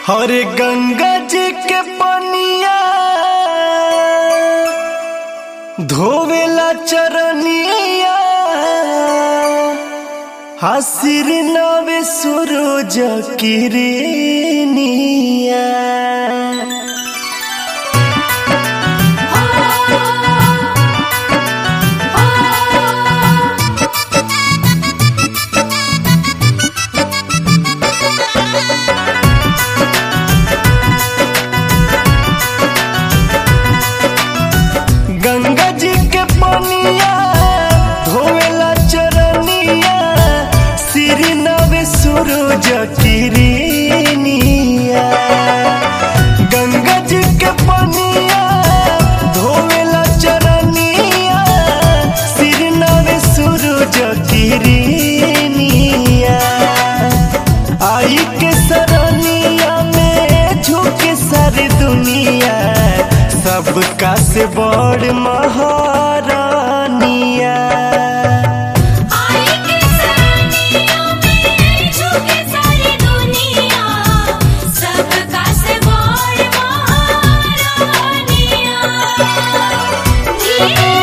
हरे गंगा जी के पनिया धोवेला चरनिया हसिर नवे सूरज किरनिया गंगा जी के पनिया धोवेला चरनिया सिर नवे सूरज किरनिया गंगा जी के पनिया धोवेला चरनिया सिर नवे सूरज किरनिया आई के सरनिया में झुके सारी दुनिया सबका से बड़ महारानिया आई के सरनिया में झुके सारी दुनिया सबका से बड़ महारानिया धीरे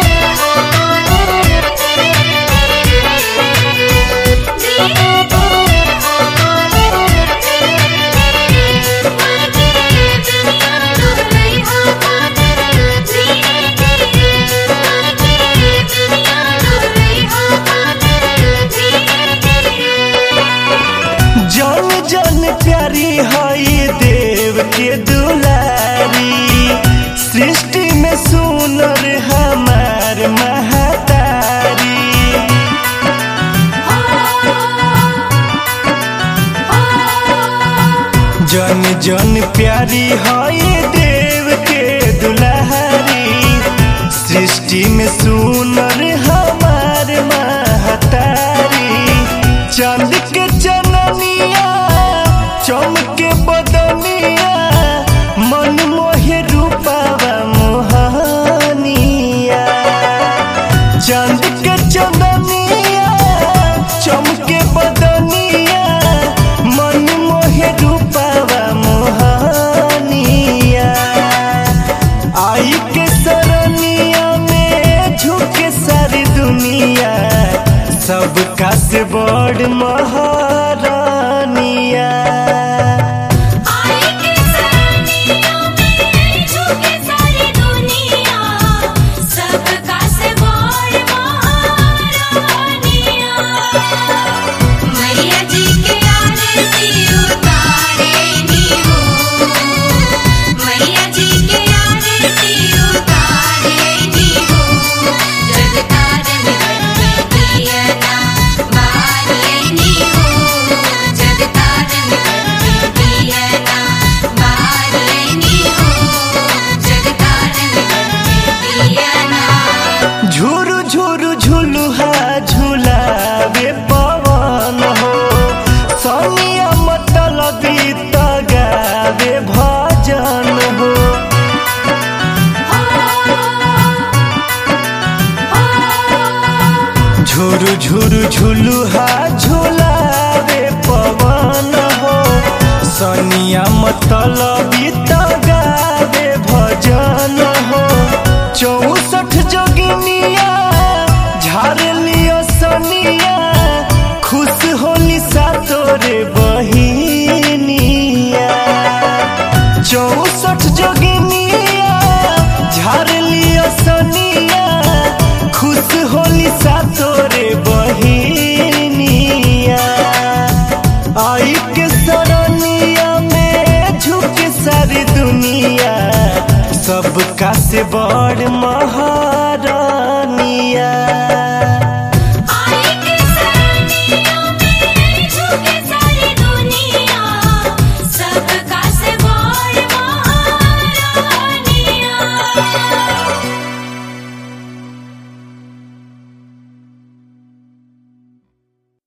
जन जन प्यारी हई देव के दुलारी सृष्टि में सुनर हमार महतारी जन जन प्यारी हई देव के दुलारी सृष्टि में सुनर हमार महतारी चांद के चननिया चमके बदनिया मन मोहे रूपावा मोहनिया चांद के चंदनिया चमके बदनिया मन मोहे रूपावा मोहनिया आई के सरनिया में झुके सारी दुनिया सबका से बड़ महारानिया आई के सरनिया में झुके सारी दुनिया सबका से बड़ महारानिया मैया जी के आरती उतारे नी हो मैया जी के आरती उतारे नी हो जगतारन में दिया ना बारे नी हो जगतारन में दिया ना बारे नी हो जगतारन में दिया ना झुरु झुरु झुलुहा झुलावे पवन हो सनिया मतलबी तगावे भजन हो झुरु झुरु झुलुहा झुलावे पवन हो सनिया मतलबी तगावे भजन हो चौसठ जोगिनिया झाड़ लियो सनिया खुश होली सा तोरे बहिनिया चौसठ जोगिनिया झाड़ लियो सनिया खुश होली सा तोरे बहिनिया आई के सरनिया में झुके सारी दुनिया सबका से बड़ महारानिया